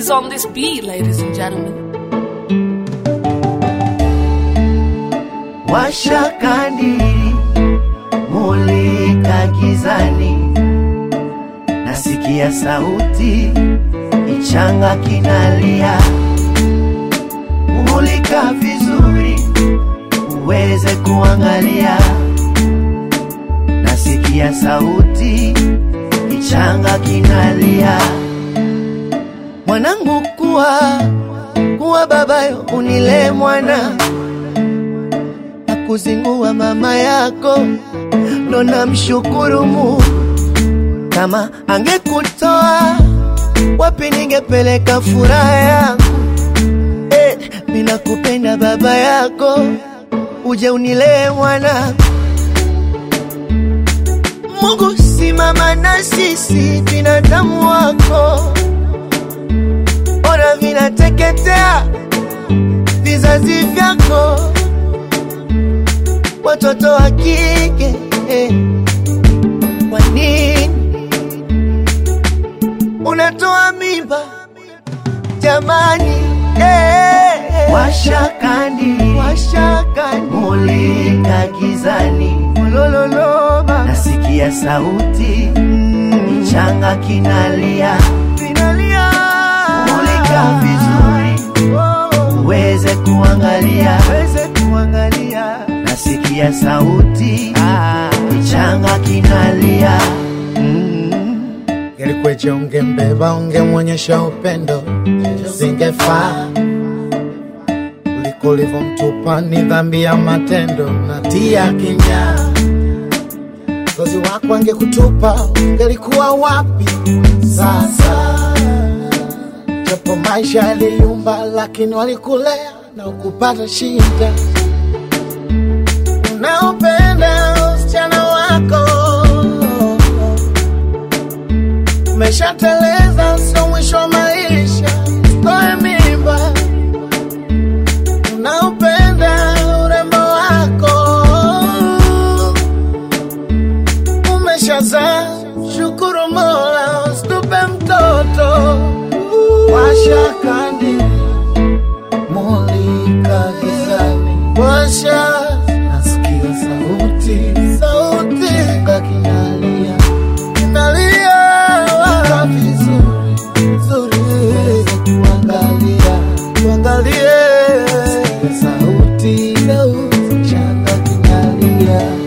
is on this beat, ladies and gentlemen. Washa kandili, mulika gizani, nasikia sauti, kichanga kinalia. Mulika vizuri, uweze kuangalia, nasikia sauti, kichanga kinalia. Mwanangu, kuwa kuwa babayo, unile mwana kuzingua mama yako, ndo namshukuru Mungu. Kama angekutoa wapi, ningepeleka furaha yangu. Eh, mimi nakupenda baba yako, uje unilee mwana. Mungu, simama na sisi binadamu wako, ona vinateketea vizazi vyako watoto wa kike eh. Kwa nini unatoa mimba jamani? eh. Washa kandi, washa kandi, mulika gizani, ulololoma, nasikia sauti kichanga kinalia, kinalia, mulika vizuri uweze kuangalia, uweze kuangalia nasikia sauti kichanga kinalia mm. Ngelikweje ungembeba, ungemwonyesha upendo, singefaa kuliko ulivyomtupa. Ni dhambi ya matendo na tia kinya kozi wako angekutupa, ungelikuwa wapi sasa? Japo maisha yaliyumba, lakini walikulea na ukupata shida unaopenda usichana wako umeshateleza, sio mwisho wa maisha, toe mimba. Unaopenda urembo wako umeshazaa, shukuru Mola, usitupe mtoto. Washa kandi, mulika gizani, washa nasikia sauti sauti kakinalia kinalia Waka vizuri vizuri uweze kuangalia tuangalie sauti sauti changa kinalia